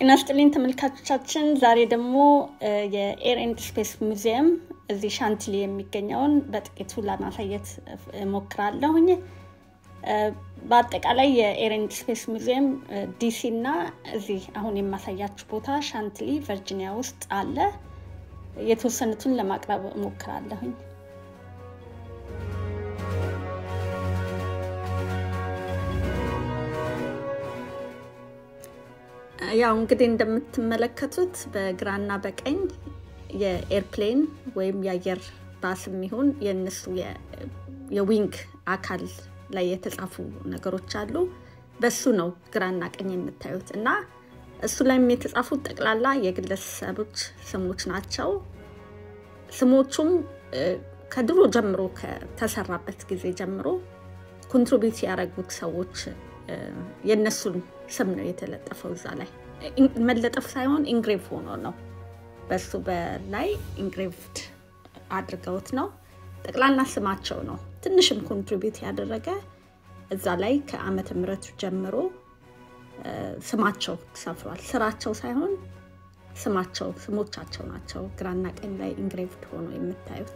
ጤና ይስጥልኝ ተመልካቾቻችን። ዛሬ ደግሞ የኤር ኤንድ ስፔስ ሙዚየም እዚህ ሻንቲሊ የሚገኘውን በጥቂቱ ለማሳየት እሞክራለሁኝ። በአጠቃላይ የኤር ኤንድ ስፔስ ሙዚየም ዲሲ እና እዚህ አሁን የማሳያችሁ ቦታ ሻንቲሊ ቨርጂኒያ ውስጥ አለ። የተወሰኑትን ለማቅረብ እሞክራለሁኝ። ያው እንግዲህ እንደምትመለከቱት በግራና በቀኝ የኤርፕሌን ወይም የአየር ባስ የሚሆን የእነሱ የዊንግ አካል ላይ የተጻፉ ነገሮች አሉ። በሱ ነው ግራና ቀኝ የምታዩት እና እሱ ላይም የተጻፉት ጠቅላላ የግለሰቦች ስሞች ናቸው። ስሞቹም ከድሮ ጀምሮ ከተሰራበት ጊዜ ጀምሮ ኮንትሪቢዩት ያደረጉት ሰዎች የእነሱን ስም ነው የተለጠፈው እዛ ላይ። መለጠፍ ሳይሆን ኢንግሬቭ ሆኖ ነው በሱ በላይ ኢንግሬቭድ አድርገውት ነው። ጠቅላላ ስማቸው ነው። ትንሽም ኮንትሪቢዩት ያደረገ እዛ ላይ ከዓመተ ምሕረቱ ጀምሮ ስማቸው ሰፍሯል። ስራቸው ሳይሆን ስማቸው ስሞቻቸው ናቸው ግራና ቀኝ ላይ ኢንግሬቭድ ሆኖ የምታዩት።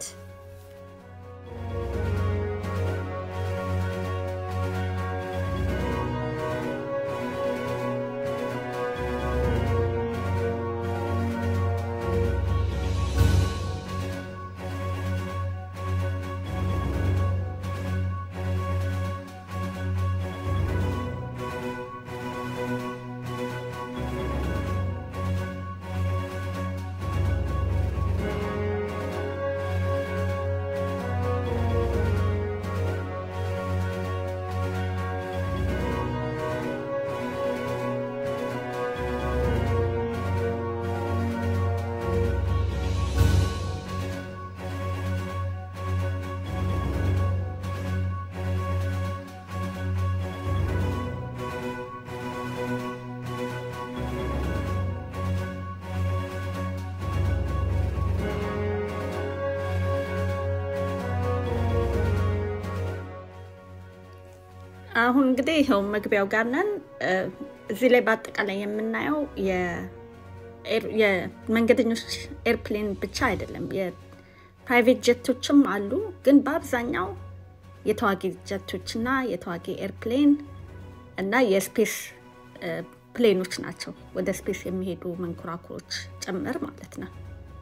አሁን እንግዲህ ይኸው መግቢያው ጋር ነን። እዚህ ላይ በአጠቃላይ የምናየው የመንገደኞች ኤርፕሌን ብቻ አይደለም፣ የፕራይቬት ጀቶችም አሉ። ግን በአብዛኛው የተዋጊ ጀቶች እና የተዋጊ ኤርፕሌን እና የስፔስ ፕሌኖች ናቸው። ወደ ስፔስ የሚሄዱ መንኮራኩሮች ጭምር ማለት ነው።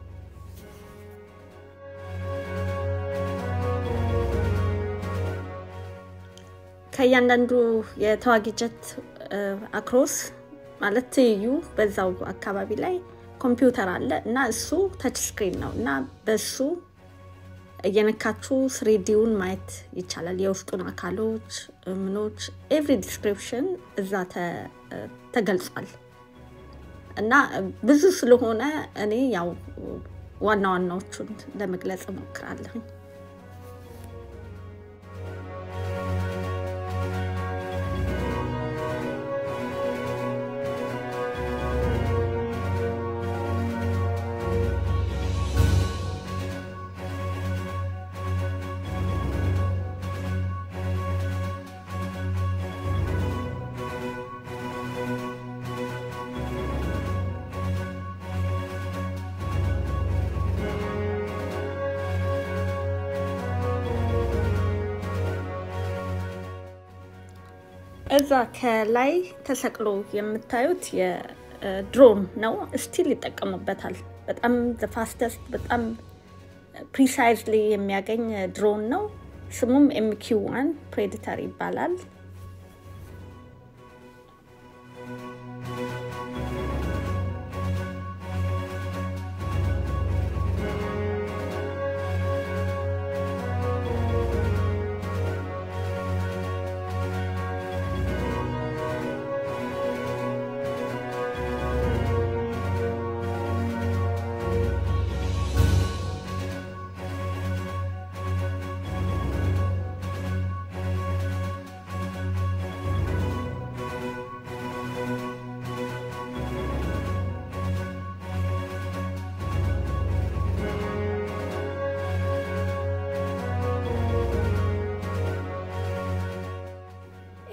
ከእያንዳንዱ የተዋጊ ጀት አክሮስ ማለት ትይዩ በዛው አካባቢ ላይ ኮምፒውተር አለ እና እሱ ተች ስክሪን ነው እና በሱ እየነካችሁ ስሪዲውን ማየት ይቻላል። የውስጡን አካሎች ምኖች ኤቭሪ ዲስክሪፕሽን እዛ ተገልጿል እና ብዙ ስለሆነ እኔ ያው ዋና ዋናዎቹን ለመግለጽ እሞክራለሁኝ። እዛ ከላይ ተሰቅሎ የምታዩት የድሮን ነው። ስቲል ይጠቀሙበታል። በጣም ፋስተስት በጣም ፕሪሳይዝሊ የሚያገኝ ድሮን ነው። ስሙም ኤምኪው ዋን ፕሬዲተር ይባላል።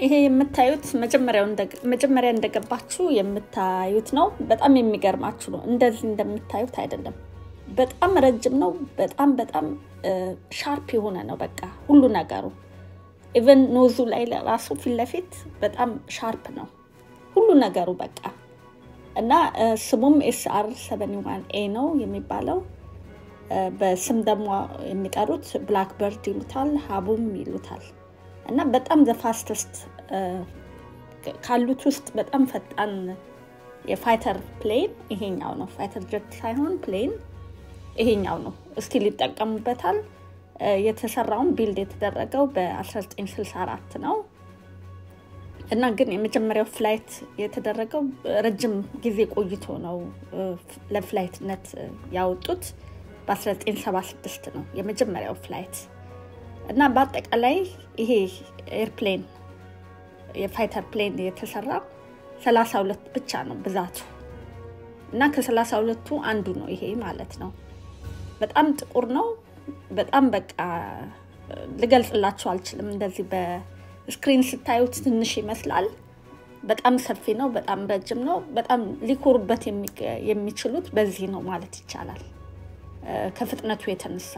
ይሄ የምታዩት መጀመሪያ እንደገባችሁ የምታዩት ነው። በጣም የሚገርማችሁ ነው። እንደዚህ እንደምታዩት አይደለም። በጣም ረጅም ነው። በጣም በጣም ሻርፕ የሆነ ነው። በቃ ሁሉ ነገሩ ኢቨን ኖዙ ላይ ራሱ ፊት ለፊት በጣም ሻርፕ ነው ሁሉ ነገሩ በቃ እና ስሙም ኤስአር ሰቨኒ ዋን ኤ ነው የሚባለው። በስም ደግሞ የሚጠሩት ብላክበርድ ይሉታል፣ ሀቡም ይሉታል። እና በጣም ዘፋስተስት ካሉት ውስጥ በጣም ፈጣን የፋይተር ፕሌን ይሄኛው ነው። ፋይተር ጀት ሳይሆን ፕሌን ይሄኛው ነው። ስቲል ይጠቀሙበታል። የተሰራውን ቢልድ የተደረገው በ1964 ነው እና ግን የመጀመሪያው ፍላይት የተደረገው ረጅም ጊዜ ቆይቶ ነው ለፍላይትነት ያወጡት። በ1976 ነው የመጀመሪያው ፍላይት እና በአጠቃላይ ይሄ ኤርፕሌን የፋይተር ፕሌን የተሰራ 32 ብቻ ነው ብዛቱ እና ከ32ቱ አንዱ ነው ይሄ ማለት ነው። በጣም ጥቁር ነው። በጣም በቃ ልገልጽላችሁ አልችልም። እንደዚህ በስክሪን ስታዩት ትንሽ ይመስላል። በጣም ሰፊ ነው። በጣም ረጅም ነው። በጣም ሊኮሩበት የሚችሉት በዚህ ነው ማለት ይቻላል ከፍጥነቱ የተነሳ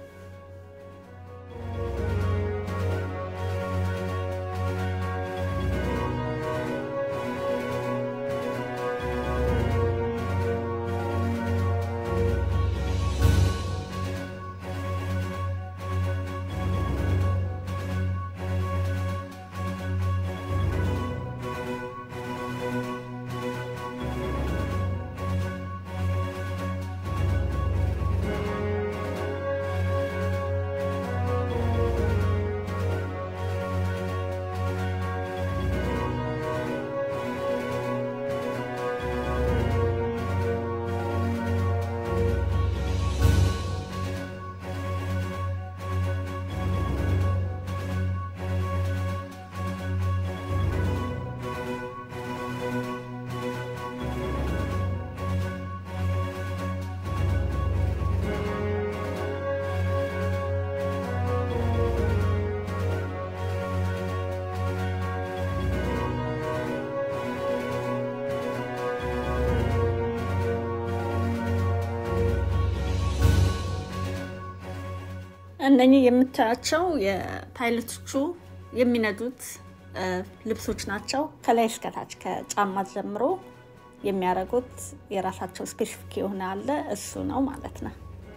እነኚህ የምታያቸው የፓይለቶቹ የሚነዱት ልብሶች ናቸው። ከላይ እስከታች ከጫማ ጀምሮ የሚያደርጉት የራሳቸው ስፔሲፊክ የሆነ አለ። እሱ ነው ማለት ነው።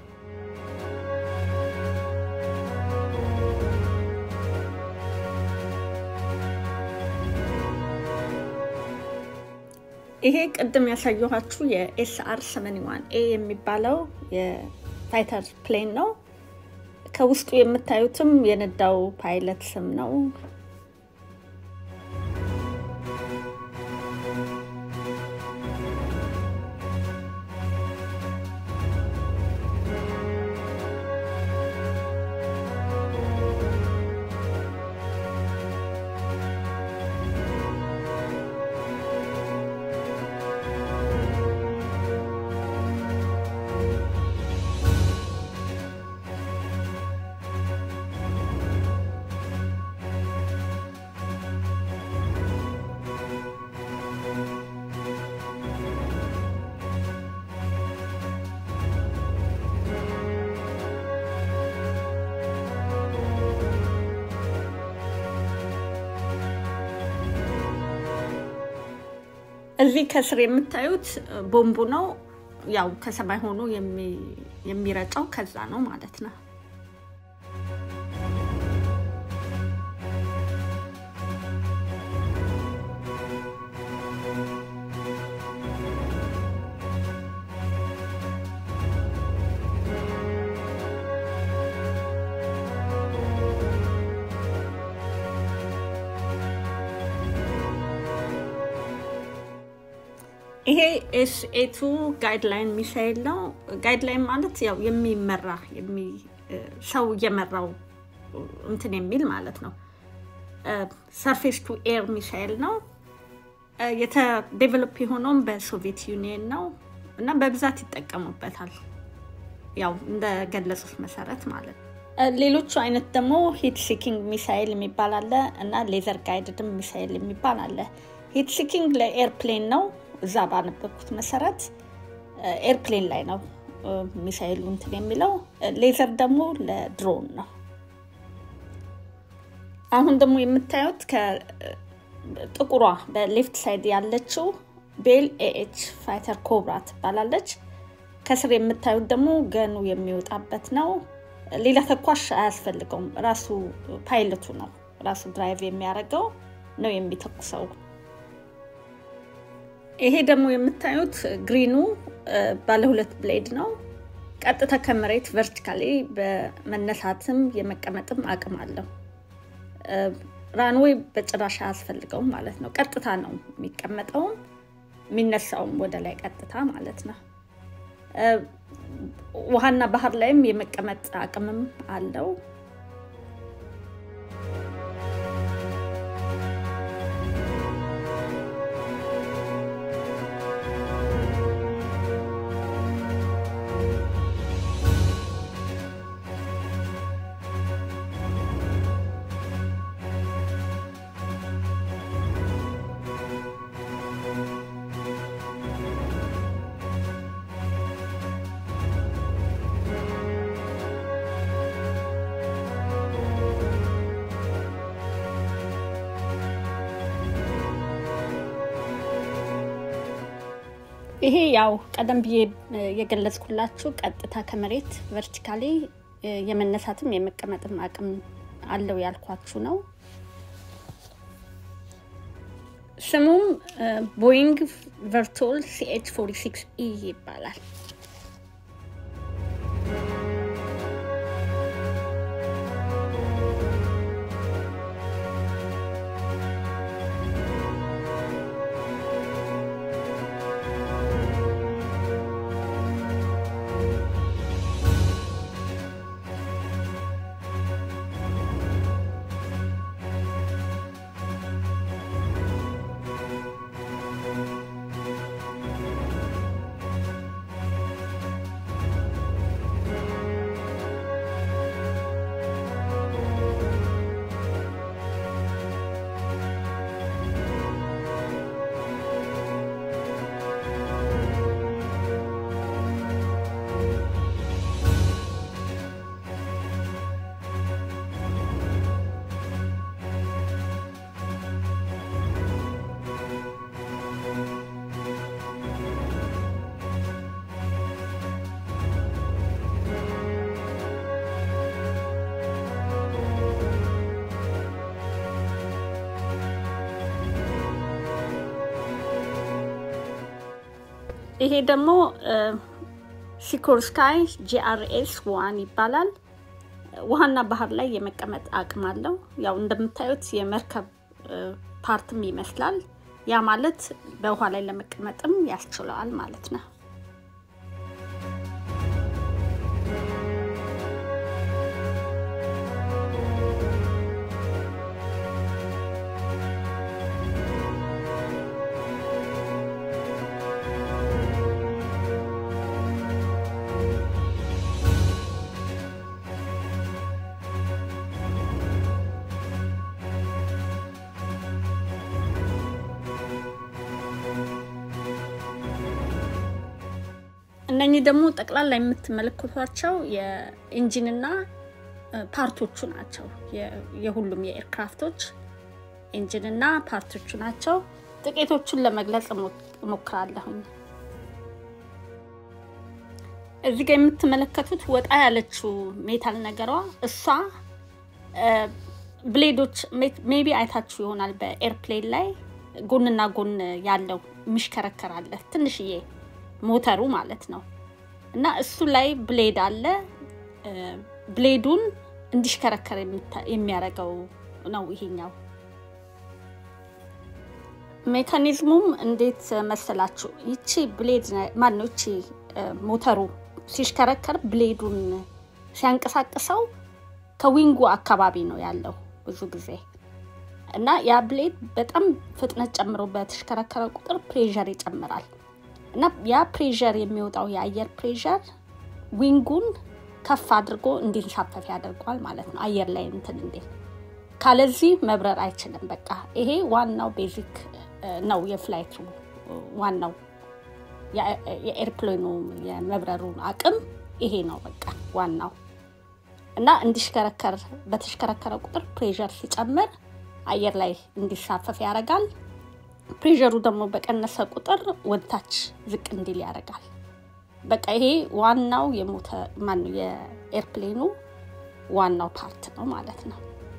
ይሄ ቅድም ያሳየኋችሁ የኤስአር ሰመኒ ዋን ኤ የሚባለው የፋይተር ፕሌን ነው። ከውስጡ የምታዩትም የነዳው ፓይለት ስም ነው። እዚህ ከስር የምታዩት ቦምቡ ነው። ያው ከሰማይ ሆኖ የሚረጨው ከዛ ነው ማለት ነው። ይሄ ኤስኤቱ ጋይድላይን ሚሳይል ነው። ጋይድላይን ማለት ያው የሚመራ ሰው እየመራው እንትን የሚል ማለት ነው። ሰርፌስ ቱ ኤር ሚሳይል ነው። ዴቨሎፕ የሆነውም በሶቪየት ዩኒየን ነው እና በብዛት ይጠቀሙበታል። ያው እንደገለጹት መሰረት ማለት ነው። ሌሎቹ አይነት ደግሞ ሂት ሲኪንግ ሚሳይል የሚባል አለ እና ሌዘር ጋይድድም ሚሳይል የሚባል አለ። ሂት ሲኪንግ ለኤርፕሌን ነው። እዛ ባነበብኩት መሰረት ኤርፕሌን ላይ ነው ሚሳይሉ እንትን የሚለው። ሌዘር ደግሞ ለድሮን ነው። አሁን ደግሞ የምታዩት ከጥቁሯ በሌፍት ሳይድ ያለችው ቤል ኤኤች ፋይተር ኮብራ ትባላለች። ከስር የምታዩት ደግሞ ገኑ የሚወጣበት ነው። ሌላ ተኳሽ አያስፈልገውም። ራሱ ፓይለቱ ነው ራሱ ድራይቭ የሚያደርገው ነው የሚተኩሰው። ይሄ ደግሞ የምታዩት ግሪኑ ባለ ሁለት ብሌድ ነው። ቀጥታ ከመሬት ቨርቲካሊ በመነሳትም የመቀመጥም አቅም አለው። ራንዌይ በጭራሽ አያስፈልገውም ማለት ነው። ቀጥታ ነው የሚቀመጠውም የሚነሳውም ወደ ላይ ቀጥታ ማለት ነው። ውሃና ባህር ላይም የመቀመጥ አቅምም አለው። ይሄ ያው ቀደም ብዬ የገለጽኩላችሁ ቀጥታ ከመሬት ቨርቲካሊ የመነሳትም የመቀመጥም አቅም አለው ያልኳችሁ ነው። ስሙም ቦይንግ ቨርቶል ሲኤች 46 ኢ ይባላል። ይሄ ደግሞ ሲኮርስካይ ጂአርኤስ ዋን ይባላል። ውሃና ባህር ላይ የመቀመጥ አቅም አለው። ያው እንደምታዩት የመርከብ ፓርትም ይመስላል። ያ ማለት በውሃ ላይ ለመቀመጥም ያስችለዋል ማለት ነው። እነኚህ ደግሞ ጠቅላላ የምትመለከቷቸው የኢንጂንና ፓርቶቹ ናቸው። የሁሉም የኤርክራፍቶች ኢንጂንና ፓርቶቹ ናቸው። ጥቂቶቹን ለመግለጽ እሞክራለሁኝ። እዚህ ጋር የምትመለከቱት ወጣ ያለችው ሜታል ነገሯ እሷ ብሌዶች ሜቢ አይታችሁ ይሆናል። በኤርፕሌን ላይ ጎንና ጎን ያለው የሚሽከረከር አለ ትንሽዬ ሞተሩ ማለት ነው። እና እሱ ላይ ብሌድ አለ። ብሌዱን እንዲሽከረከር የሚያደርገው ነው ይሄኛው። ሜካኒዝሙም እንዴት መሰላችሁ? ይቺ ብሌድ ማነው? ይቺ ሞተሩ ሲሽከረከር ብሌዱን ሲያንቀሳቅሰው ከዊንጉ አካባቢ ነው ያለው ብዙ ጊዜ እና ያ ብሌድ በጣም ፍጥነት ጨምሮ በተሽከረከረ ቁጥር ፕሬዠር ይጨምራል። እና ያ ፕሬዠር የሚወጣው የአየር ፕሬዠር ዊንጉን ከፍ አድርጎ እንዲንሳፈፍ ያደርገዋል ማለት ነው። አየር ላይ እንትን እንዴ ካለዚህ መብረር አይችልም። በቃ ይሄ ዋናው ቤዚክ ነው የፍላይቱ ዋናው የኤርፕሌኑ የመብረሩ አቅም ይሄ ነው በቃ ዋናው እና እንዲሽከረከር በተሽከረከረ ቁጥር ፕሬዠር ሲጨምር አየር ላይ እንዲሳፈፍ ያደርጋል። ፕሬዠሩ ደግሞ በቀነሰ ቁጥር ወደታች ዝቅ እንዲል ያደርጋል። በቃ ይሄ ዋናው የሞተር ማነው የኤርፕሌኑ ዋናው ፓርት ነው ማለት ነው።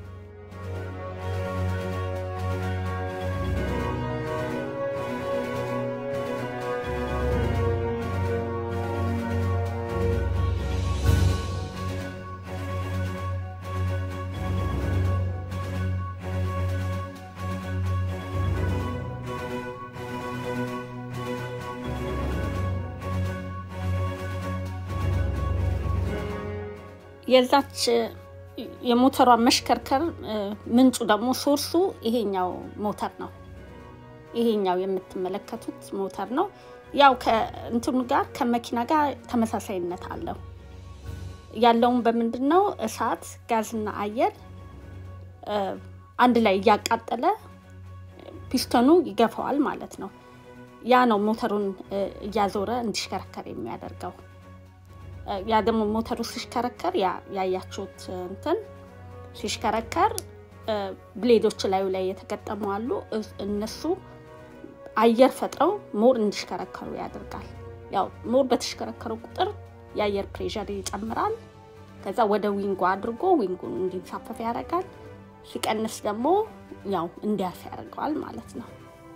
የዛች የሞተሯ መሽከርከር ምንጩ ደግሞ ሶርሱ ይሄኛው ሞተር ነው። ይሄኛው የምትመለከቱት ሞተር ነው። ያው ከእንትኑ ጋር ከመኪና ጋር ተመሳሳይነት አለው። ያለውን በምንድን ነው? እሳት፣ ጋዝና አየር አንድ ላይ እያቃጠለ ፒስተኑ ይገፋዋል ማለት ነው። ያ ነው ሞተሩን እያዞረ እንዲሽከረከር የሚያደርገው። ያ ደግሞ ሞተሩ ሲሽከረከር ያያችሁት እንትን ሲሽከረከር ብሌዶች ላዩ ላይ የተገጠሙ አሉ። እነሱ አየር ፈጥረው ሞር እንዲሽከረከሩ ያደርጋል። ያው ሞር በተሽከረከሩ ቁጥር የአየር ፕሬዠር ይጨምራል። ከዛ ወደ ዊንጉ አድርጎ ዊንጉን እንዲንሳፈፍ ያደርጋል። ሲቀንስ ደግሞ ያው እንዲያርፍ ያደርገዋል ማለት ነው።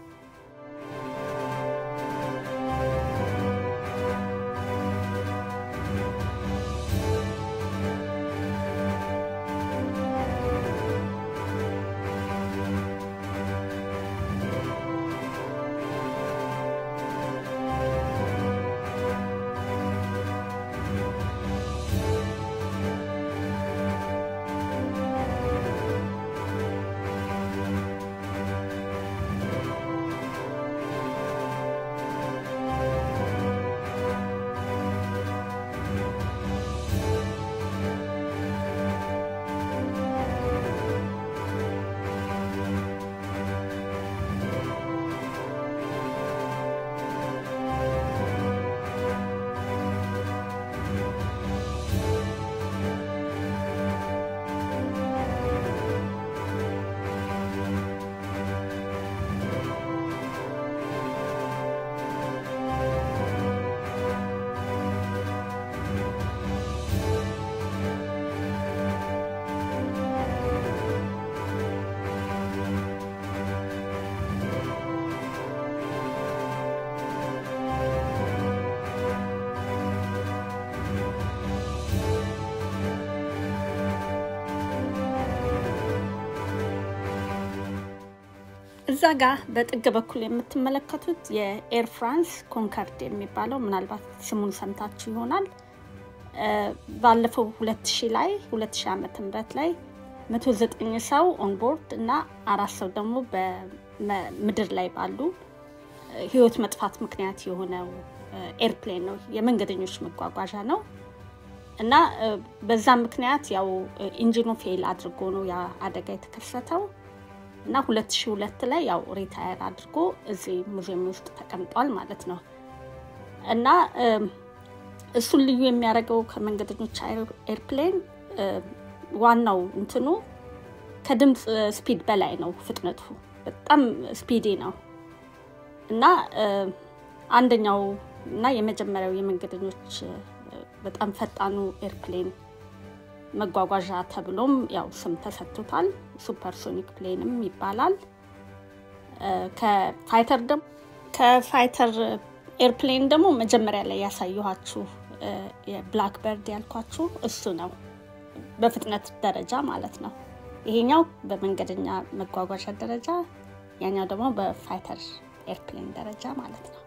እዛ ጋር በጥግ በኩል የምትመለከቱት የኤር ፍራንስ ኮንከርድ የሚባለው ምናልባት ስሙን ሰምታችሁ ይሆናል። ባለፈው 2000 ላይ 2000 ዓመተ ምህረት ላይ 109 ሰው ኦንቦርድ እና አራት ሰው ደግሞ በምድር ላይ ባሉ ህይወት መጥፋት ምክንያት የሆነው ኤርፕሌን ነው። የመንገደኞች መጓጓዣ ነው እና በዛ ምክንያት ያው ኢንጂኑ ፌል አድርጎ ነው ያ አደጋ የተከሰተው እና 2002 ላይ ያው ሪታየር አድርጎ እዚህ ሙዚየም ውስጥ ተቀምጧል ማለት ነው። እና እሱን ልዩ የሚያደርገው ከመንገደኞች ኤርፕሌን ዋናው እንትኑ ከድምፅ ስፒድ በላይ ነው ፍጥነቱ፣ በጣም ስፒዲ ነው እና አንደኛው እና የመጀመሪያው የመንገደኞች በጣም ፈጣኑ ኤርፕሌን መጓጓዣ ተብሎም ያው ስም ተሰጥቶታል። ሱፐርሶኒክ ፕሌንም ይባላል። ከፋይተር ደግሞ ከፋይተር ኤርፕሌን ደግሞ መጀመሪያ ላይ ያሳየኋችሁ የብላክበርድ ያልኳችሁ እሱ ነው፣ በፍጥነት ደረጃ ማለት ነው። ይሄኛው በመንገደኛ መጓጓዣ ደረጃ፣ ያኛው ደግሞ በፋይተር ኤርፕሌን ደረጃ ማለት ነው።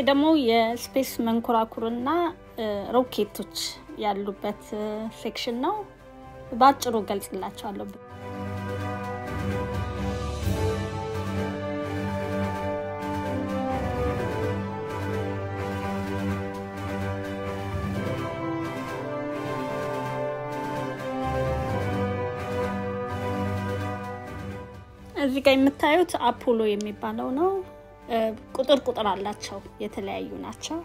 ደግሞ የስፔስ መንኮራኩርና ሮኬቶች ያሉበት ሴክሽን ነው። በአጭሩ ገልጽላቸዋለሁ። እዚህ ጋር የምታዩት አፖሎ የሚባለው ነው። ቁጥር ቁጥር አላቸው፣ የተለያዩ ናቸው።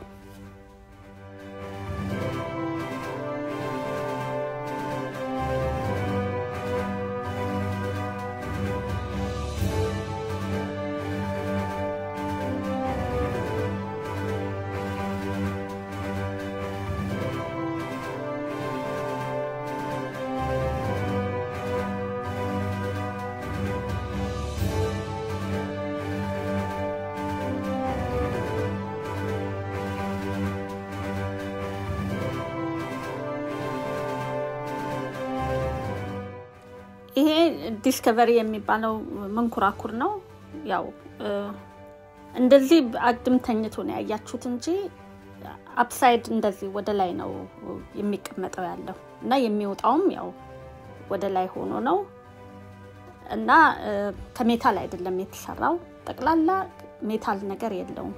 ይሄ ዲስከቨሪ የሚባለው መንኮራኩር ነው። ያው እንደዚህ አግድም ተኝቶ ነው ያያችሁት እንጂ አፕሳይድ እንደዚህ ወደ ላይ ነው የሚቀመጠው ያለው እና የሚወጣውም ያው ወደ ላይ ሆኖ ነው እና ከሜታል አይደለም የተሰራው። ጠቅላላ ሜታል ነገር የለውም።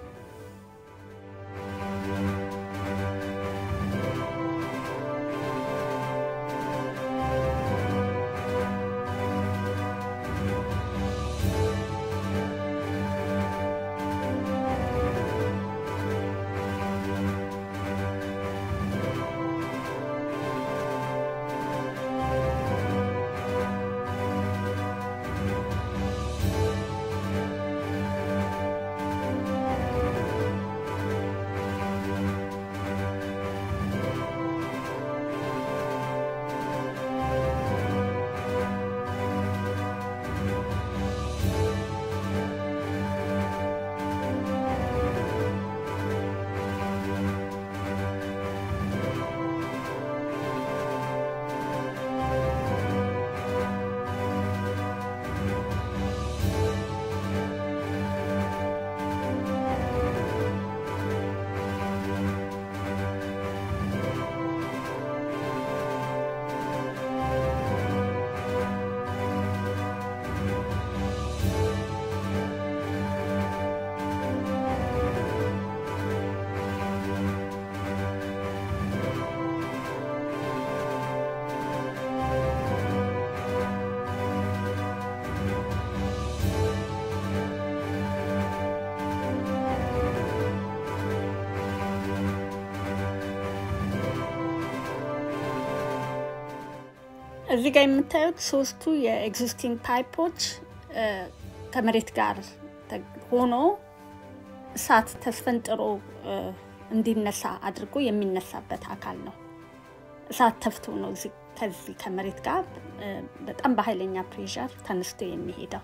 እዚህ ጋር የምታዩት ሶስቱ የኤግዚስቲንግ ፓይፖች ከመሬት ጋር ሆኖ እሳት ተስፈንጥሮ እንዲነሳ አድርጎ የሚነሳበት አካል ነው። እሳት ተፍቶ ነው ከዚህ ከመሬት ጋር በጣም በኃይለኛ ፕሬዠር ተነስቶ የሚሄደው።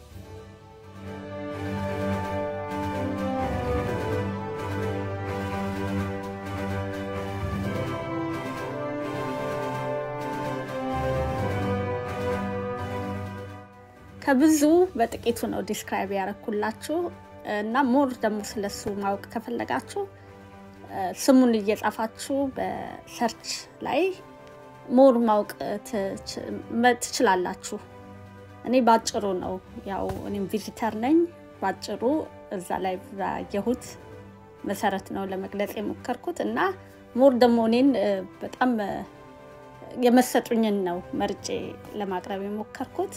ከብዙ በጥቂቱ ነው ዲስክራይብ ያደረኩላችሁ እና ሞር ደግሞ ስለሱ ማወቅ ከፈለጋችሁ ስሙን እየጻፋችሁ በሰርች ላይ ሞር ማወቅ ትችላላችሁ። እኔ ባጭሩ ነው ያው እኔም ቪዚተር ነኝ። ባጭሩ እዛ ላይ ባየሁት መሰረት ነው ለመግለጽ የሞከርኩት እና ሞር ደግሞ እኔን በጣም የመሰጡኝን ነው መርጬ ለማቅረብ የሞከርኩት።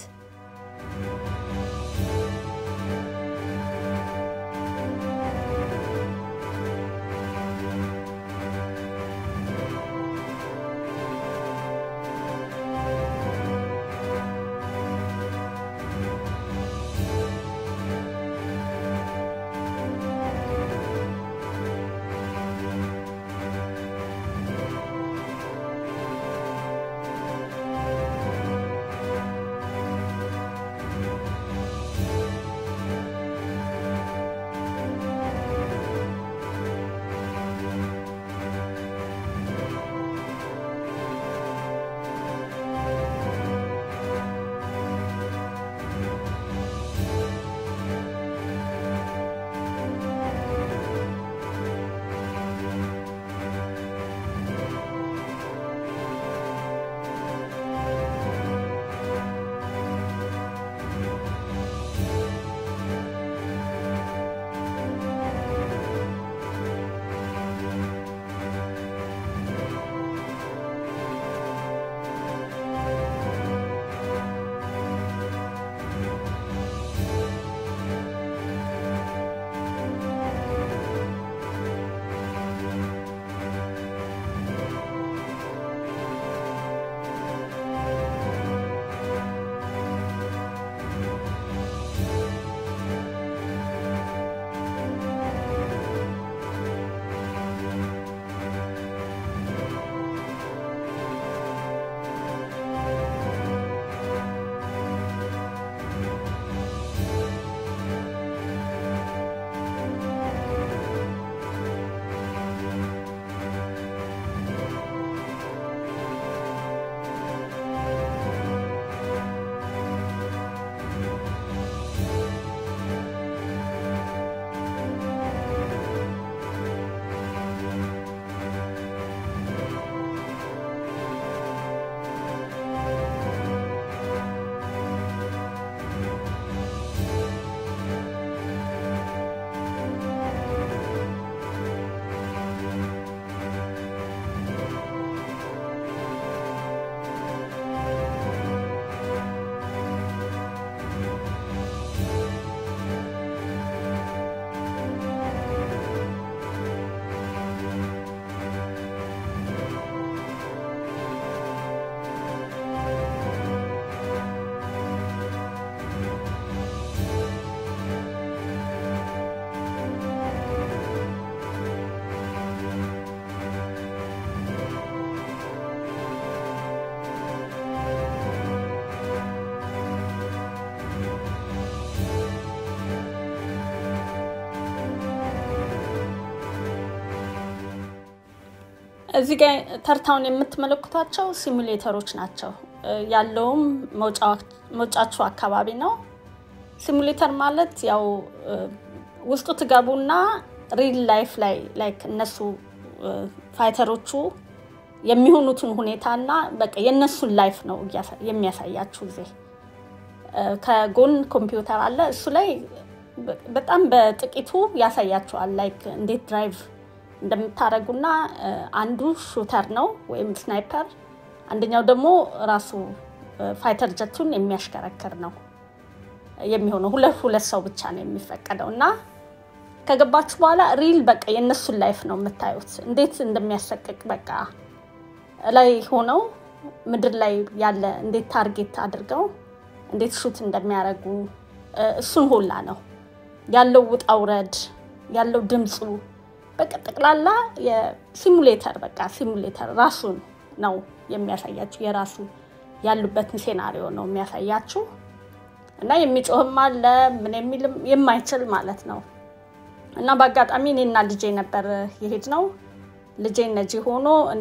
እዚህ ጋ ተርታውን የምትመለከቷቸው ሲሙሌተሮች ናቸው። ያለውም መውጫችሁ አካባቢ ነው። ሲሙሌተር ማለት ያው ውስጡ ትገቡና ሪል ላይፍ ላይ ላይክ እነሱ ፋይተሮቹ የሚሆኑትን ሁኔታና በቃ የእነሱን ላይፍ ነው የሚያሳያችሁ። ጊዜ ከጎን ኮምፒውተር አለ። እሱ ላይ በጣም በጥቂቱ ያሳያችኋል ላይክ እንዴት ድራይቭ እንደምታደርጉና አንዱ ሹተር ነው ወይም ስናይፐር፣ አንደኛው ደግሞ ራሱ ፋይተር ጀቱን የሚያሽከረክር ነው የሚሆነው። ሁለት ሁለት ሰው ብቻ ነው የሚፈቀደው እና ከገባችሁ በኋላ ሪል በቃ የእነሱን ላይፍ ነው የምታዩት፣ እንዴት እንደሚያሰቅቅ በቃ ላይ ሆነው ምድር ላይ ያለ እንዴት ታርጌት አድርገው እንዴት ሹት እንደሚያደርጉ እሱን ሁላ ነው ያለው ውጣ ውረድ ያለው ድምፁ በቃ ጠቅላላ የሲሙሌተር በቃ ሲሙሌተር ራሱን ነው የሚያሳያችሁ። የራሱ ያሉበትን ሴናሪዮ ነው የሚያሳያችሁ እና የሚጮህም አለ ምን የሚልም የማይችል ማለት ነው። እና በአጋጣሚ እኔና ልጄ ነበር የሄድ ነው። ልጄ ነጂ ሆኖ እኔ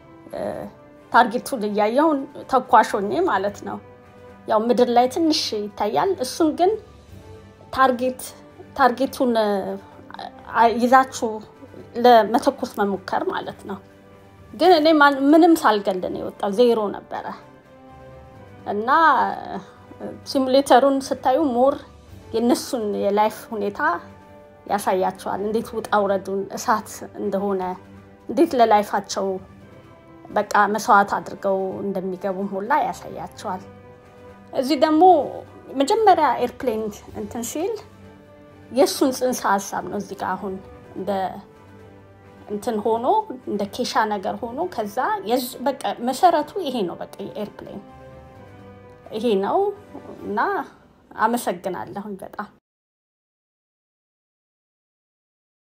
ታርጌቱን እያየውን ተኳሾኜ ማለት ነው። ያው ምድር ላይ ትንሽ ይታያል። እሱን ግን ታርጌት ታርጌቱን ይዛችሁ ለመተኮስ መሞከር ማለት ነው። ግን እኔ ምንም ሳልገልን የወጣው ዜሮ ነበረ እና ሲሙሌተሩን ስታዩ ሞር የእነሱን የላይፍ ሁኔታ ያሳያቸዋል። እንዴት ውጣ ውረዱን እሳት እንደሆነ እንዴት ለላይፋቸው በቃ መስዋዕት አድርገው እንደሚገቡም ሁላ ያሳያቸዋል። እዚህ ደግሞ መጀመሪያ ኤርፕሌን እንትን ሲል የእሱን ጽንሰ ሀሳብ ነው እዚህ ጋር አሁን እንደ እንትን ሆኖ እንደ ኬሻ ነገር ሆኖ ከዛ በቃ መሰረቱ ይሄ ነው። በቃ የኤርፕሌን ይሄ ነው እና አመሰግናለሁኝ በጣም